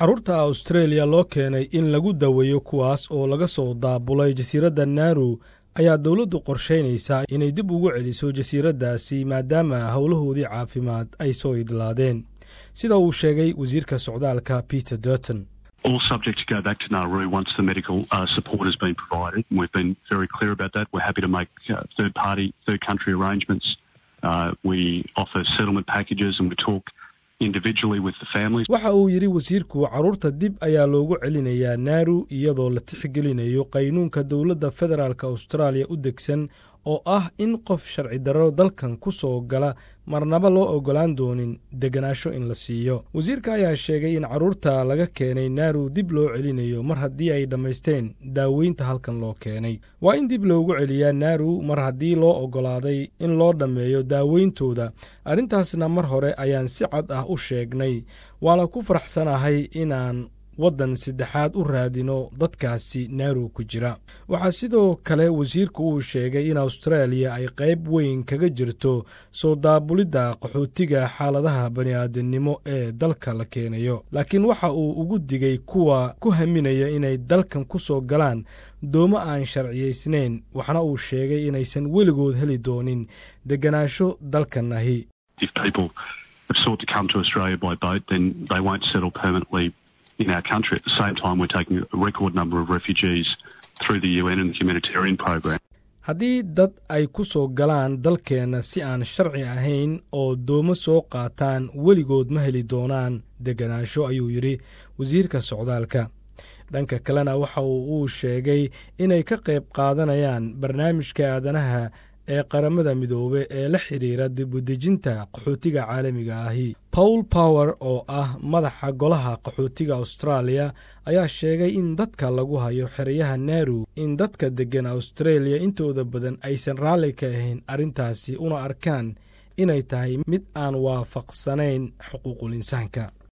carruurta australia loo keenay in lagu daweeyo kuwaas oo laga soo daabulay jasiiradda naaru ayaa dowladdu qorshaynaysaa inay dib ugu celiso jasiiraddaasi maadaama howlahoodii caafimaad ay soo idlaadeen sida uu sheegay wasiirka socdaalka peter durton all subject to go back to Nauru once the medical uh, support has been provided. We've been very clear about that. We're happy to make uh, third party, third country arrangements. Uh, we offer settlement packages and we talk individually with the families. waxa uu yidhi wasiirku carruurta dib ayaa loogu celinayaa naaru iyadoo la tixgelinayo qaynuunka dowladda federaalk austraaliya u degsan oo ah in qof sharci darro dalkan ku soo gala marnaba loo oggolaan doonin deganaansho in la siiyo wasiirka ayaa sheegay in carruurta laga keenay naaru dib loo celinayo mar haddii ay dhammaysteen daaweynta halkan loo keenay waa in dib loogu celiyaa naaru mar haddii loo oggolaaday in loo dhammeeyo daaweyntooda arrintaasna mar hore ayaan si cad ah u sheegnay waana ku faraxsanahay inaan waddan saddexaad u raadino dadkaasi naaru ku jira waxaa sidoo kale wasiirku uu sheegay in austraaliya ay qayb weyn kaga jirto soo daabulidda qaxootiga xaaladaha bani'aadamnimo ee dalka la keenayo laakiin waxa uu ugu digay kuwa ku haminaya inay dalkan ku soo galaan doomo aan sharciyaysnayn waxna uu sheegay inaysan weligood heli doonin deganaansho dalkan ahi in our country. At the same time, we're taking a record number of refugees through the UN and the humanitarian program. haddii dad ay ku soo galaan dalkeenna si aan sharci ahayn oo doomo soo qaataan weligood ma heli doonaan deganaansho ayuu yidhi wasiirka socdaalka dhanka kalena waxa uu uu sheegay inay ka qayb qaadanayaan barnaamijka aadanaha ee qaramada midoobe ee la xidhiira dibudejinta qaxootiga caalamiga ahi paul power oo ah madaxa golaha qaxootiga austraaliya ayaa sheegay in dadka lagu hayo xeryaha naaru in dadka deggan austraeliya intooda badan aysan raalli ka ahayn arrintaasi una arkaan inay tahay mid aan waafaqsanayn xuquuqul insaanka